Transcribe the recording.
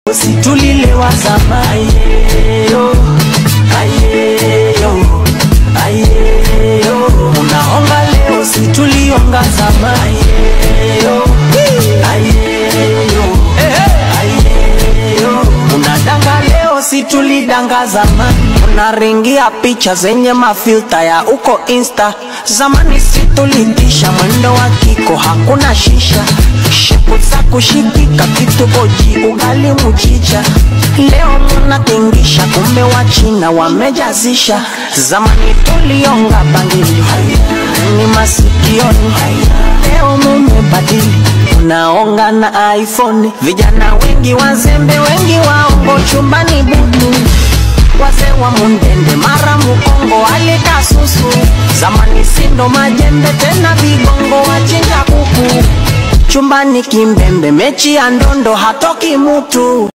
situlilewa zamani ayeyo ayeyo ayeyo unaonga leo situlionga zamani ayeyo ayeyo ayeyo unadanga leo situlidanga zamani unaringia picha zenye mafilta ya uko insta zamani situlitisha mwendo wa kiko hakuna shisha shepu za kushikika kitu oji ugali mchicha leo munatingisha kumbe wa china wamejazisha zamani tulionga bangili ni masikioni leo mumebadili unaonga na iphone vijana wengi wazembe wengi waongo chumbani butu wazee wa mundende mara mukongo alikasusu zamani sindo majembe tena vigongo wachinja kuku chumbani kimbembe mechi ya ndondo hatoki mutu